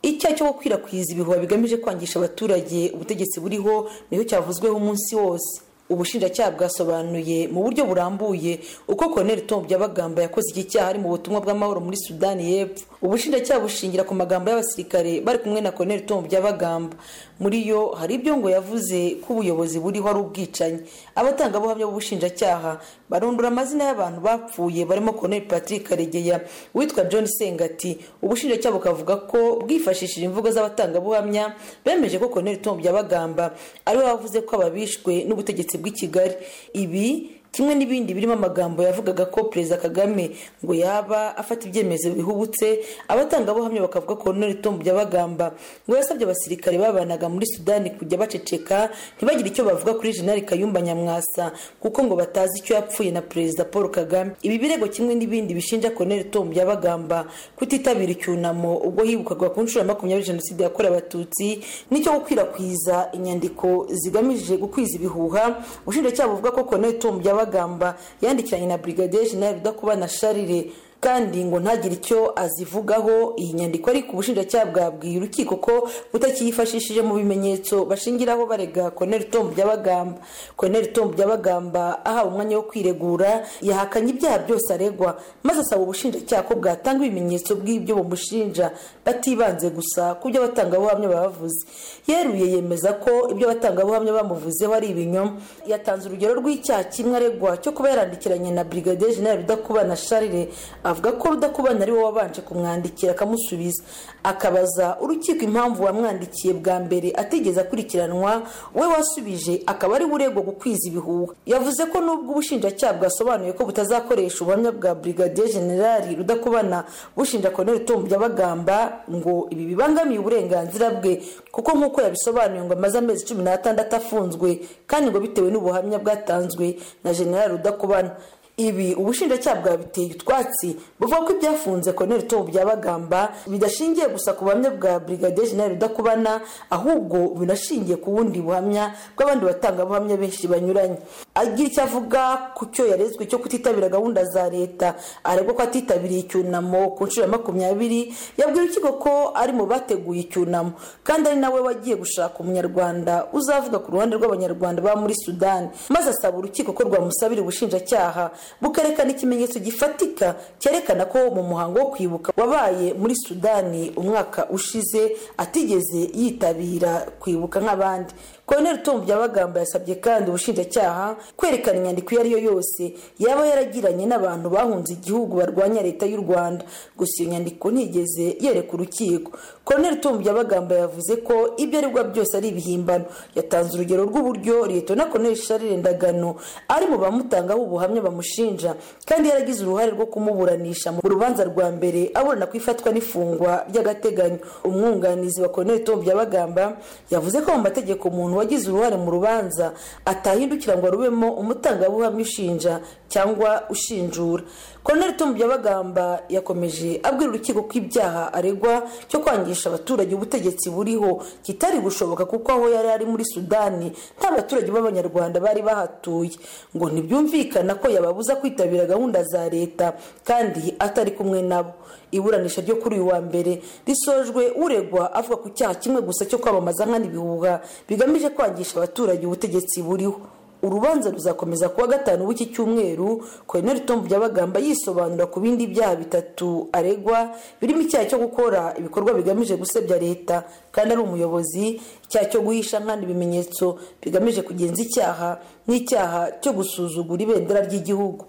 icyaha cyo gukwirakwiza ibihuha bigamije kwangisha abaturage ubutegetsi buriho niho cyavuzweho umunsi wose ubushinjacyaha bwasobanuye mu buryo burambuye uko Colonel Tom Byabagamba yakoze iki cyaha ari mu butumwa bw'amahoro muri Sudani y'Epfo ubushinjacyaha bushingira ku magambo y'abasirikare bari kumwe na Colonel Tom Byabagamba muri yo hari ibyo ngo yavuze ko ubuyobozi buriho ari ubwicanyi abatangabuhamya b'ubushinjacyaha barondora amazina y'abantu bapfuye barimo Colonel Patrick Karegeya witwa John Sengati ubushinjacyaha bukavuga ko bwifashishije imvugo z'abatangabuhamya bemeje ko Colonel Tom Byabagamba ariwe wavuze ko ababishwe n'ubutegetsi bw'i Kigali ibi kimwe n'ibindi birimo amagambo yavugaga ko perezida kagame ngo yaba afata ibyemezo bihubutse abatangabuhamya bakavuga ko none tom byabagamba ngo yasabye abasirikare babanaga muri sudani kujya baceceka ntibagire icyo bavuga kuri jenali kayumba nyamwasa kuko ngo batazi icyo yapfuye na perezida paul kagame ibi birego kimwe n'ibindi bishinja colonel tom byabagamba kutitabira icyunamo ubwo hibukwaga ku nshuro ya makumyabiri jenoside yakorewe abatutsi n'icyo gukwirakwiza inyandiko zigamije gukwiza ibihuha ubushinjacyaha buvuga ko colonel tom byabagamba bagamba yandikiranye na brigadier general rudakubana sharire kandi ngo ntagire icyo azivugaho iyi nyandiko ariko ubushinjacyaha bwabwiye urukiko ko butakiyifashishije mu bimenyetso bashingiraho barega Colonel Tom Byabagamba Colonel Tom Byabagamba ahawe umwanya wo kwiregura yahakanye ibyaha byose aregwa maze asaba ubushinjacyaha ko bwatanga ibimenyetso bw'ibyo bamushinja batibanze gusa ku byo abatangabuhamya bavuze yeruye yemeza ko ibyo abatangabuhamya bamuvuzeho ari ibinyoma yatanze urugero rw'icyaha kimwe aregwa cyo kuba yarandikiranye na Brigadier General Rudakubana Charles avuga ko rudakubana ari wowe wabanje kumwandikira akamusubiza akabaza urukiko impamvu wamwandikiye bwa mbere atigeze akurikiranwa we wasubije akaba ari uregwa gukwiza ibihuha yavuze ko nubwo ubushinjacyaha bwasobanuye ko butazakoresha ubuhamya bwa brigadier generali rudakubana bushinja colonel tom byabagamba ngo ibi bibangamiye uburenganzira bwe kuko nk'uko yabisobanuye ngo amaze amezi cumi n'atandatu afunzwe kandi ngo bitewe n'ubuhamya bwatanzwe na generali rudakubana ibi ubushinjacyaha bwabiteye utwatsi buvuga ko ibyafunze Colonel Tom Byabagamba bidashingiye gusa ku buhamya bwa Brigadier General Rudakubana ahubwo binashingiye ku bundi buhamya bw'abandi batangabuhamya benshi banyuranye agira icyo avuga ku cyo yarezwe cyo kutitabira gahunda za leta aregwa ko atitabiriye icyunamo ku nshuro ya makumyabiri yabwira urukiko ko ari mu bateguye icyunamo kandi ari nawe wagiye gushaka umunyarwanda uzavuga ku ruhande rw'abanyarwanda baba muri sudani maze asaba urukiko ko rwamusabira ubushinjacyaha bukerekana ikimenyetso gifatika cyerekana ko mu muhango wo kwibuka wabaye muri sudani umwaka ushize atigeze yitabira kwibuka nk'abandi Colonel Tom Byabagamba yasabye kandi ubushinjacyaha kwerekana inyandiko iyo ari yo yose yaba yaragiranye n'abantu bahunze igihugu barwanya leta y'u Rwanda gusa iyo nyandiko ntigeze yereka urukiko Colonel Tom Byabagamba yavuze ko ibyo aregwa byose ari ibihimbano yatanze urugero rw'uburyo Leta na Colonel Charles Ndagano ari mu bamutangaho ubuhamya bamushinja kandi yaragize uruhare rwo kumuburanisha mu rubanza rwa mbere aburana ku ifatwa n'ifungwa by'agateganyo umwunganizi wa Colonel Tom Byabagamba yavuze ko mu mategeko umuntu wagize uruhare mu rubanza atahindukira ngo arubemo umutangabuhamya ushinja cyangwa ushinjura Colonel Tom Byabagamba yakomeje abwira urukiko ko ibyaha aregwa cyo kwangisha abaturage ubutegetsi buriho kitari gushoboka kuko aho yari ari muri Sudani nta baturage b'abanyarwanda bari bahatuye ngo ntibyumvikana ko yababuza kwitabira gahunda za leta kandi atari kumwe nabo iburanisha ryo kuri uyu wa mbere risojwe uregwa avuga ku cyaha kimwe gusa cyo kwamamaza nkana ibihuha bigamije kwangisha abaturage ubutegetsi buriho urubanza ruzakomeza kuwa gatanu w'iki cyumweru Colonel Tom Byabagamba yisobanura ku bindi byaha bitatu aregwa birimo icyaha cyo gukora ibikorwa bigamije gusebya leta kandi ari umuyobozi icyaha cyo guhisha nkana ibimenyetso bigamije kugenza icyaha n'icyaha cyo gusuzugura ibendera ry'igihugu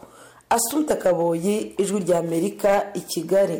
Asumta Kaboyi ijwi ry'Amerika i Kigali